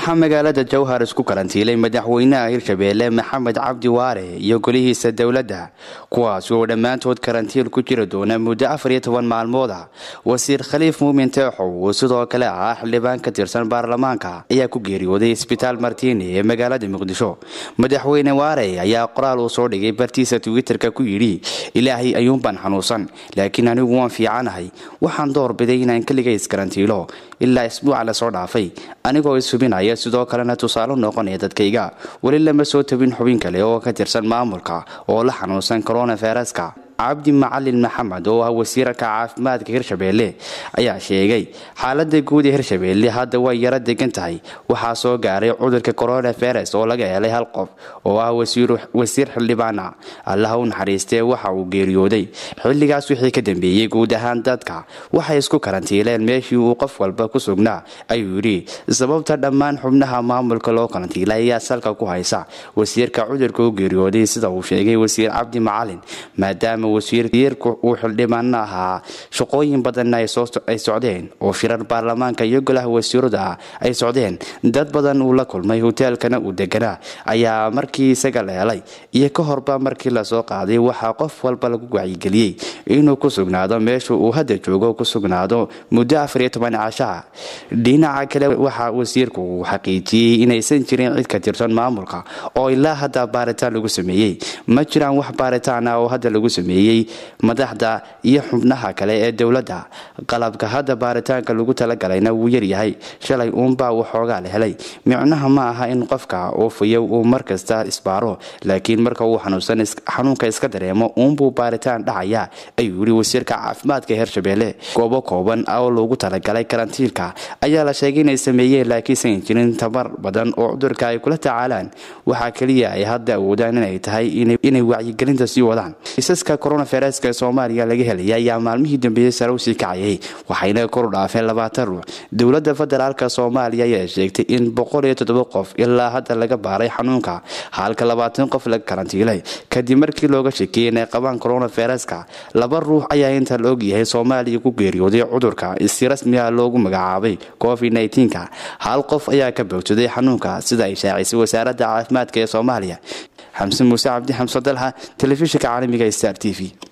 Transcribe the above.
waxaa magaalada jowhar isku karantiilay madaxweynaha hirshabeelle maxamed cabdi waare iyo golihiisa dowladda kuwaasi oo dhammaantood karantiil ku jiri doona muddo afar iyo toban maalmood ah wasiir khaliif muumin teexow oo sidoo kale ah xildhibaan ka tirsan baarlamaanka ayaa ku geeriyooday isbitaal martiini ee magaalada muqdisho madaxweyne waare ayaa qoraal uu soo dhigay bartiisa twitterka ku yidhi ilaahay ayuunbaan xanuunsan laakiin anigu waan fiicanahay waxaan doorbiday inaan keliga iskarantiilo ilaa isbuuca lasoo dhaafay anigoo ishubinaya sidoo kalena tusaale noqonaya dadkayga weli lama soo tabin xubin kale oo ka tirsan maamulka oo la xanuunsan koronaviruska cabdi macalin maxamed oo ah wasiirka caafimaadka hirshabeelle ayaa sheegay xaalada guud ee hirshabeelle hadda way yaro degan tahay waxaa soo gaaray cudurka coronavirus oo laga helay hal qof oo ah wasiir xildhibaana allaha u naxariistee waxa uu geeriyooday xilligaas wixii ka dambeeyey guud ahaan dadka waxay isku karantiileen meeshii uu qof walba ku sugnaa ayuu yidhi sababta dhammaan xubnaha maamulka loo karantiilay ayaa salka ku haysa wasiirka cudurka u geeriyooday sida uu sheegay wasiir cabdi macalin maadaama wasiirku uu xildhibaano ahaa shaqooyin badanna ay socdeen oo shirar baarlamaanka iyo golaha wasiirada ah ay socdeen dad badan uu la kulmay hoteelkana uu deganaa ayaa markii isaga la helay iyo ka horba markii lasoo qaaday waxaa qof walba lagu wacyigeliyey inuu ku sugnaado meesha uu hadda joogo ku sugnaado muddo afar iyo toban cashaha dhinaca kale waxaa wasiirku uu xaqiijiyey inaysan jirin cid ka tirsan maamulka oo ilaa hadda baaritaan lagu sameeyey ma jiraan wax baaritaan ah oo hadda lagu sameeyey madaxda iyo xubnaha kale ee dowladda qalabka hadda baaritaanka lagu talagalayna wuu yaryahay shalay uunbaa waxoogaa la helay micnaha ma aha in qofka oofayo uu markasta isbaaro laakiin marka uu xanuunka iska dareemo uunbuu baaritaan dhacayaa ayuu yidhi wasiirka caafimaadka hirshabeelle goobo kooban oo loogu talagalay karantiilka ayaa la sheegay inay sameeyeen laakiinsan jirin tabar badan oo cudurka ay kula tacaalaan waxaa keliya ay hadda awoodaan inay tahay inay wacyigelinta sii wadaan coronaviruska soomaaliya laga helaya ayaa maalmihii dambeeyey sare usii kacayay waxayna koru dhaafeen labaatan ruux dowladda federaalk soomaaliya ayaa sheegtay in boqol iyo toddoba qof ilaa hadda laga baaray xanuunka halka labaatan qof laga karantiilay kadib markii looga shekeeyey inay qabaan coronaviruska laba ruux ayaa inta la ogyahay soomaaliya ku geeriyooday cudurka si rasmi ah loogu magacaabay covid nka hal qof ayaa ka boogsaday xanuunka sida ay shaacisay wasaaradda caafimaadka ee soomaaliya xamse muuse cabdi xamse dalha telefishinka caalamiga star t v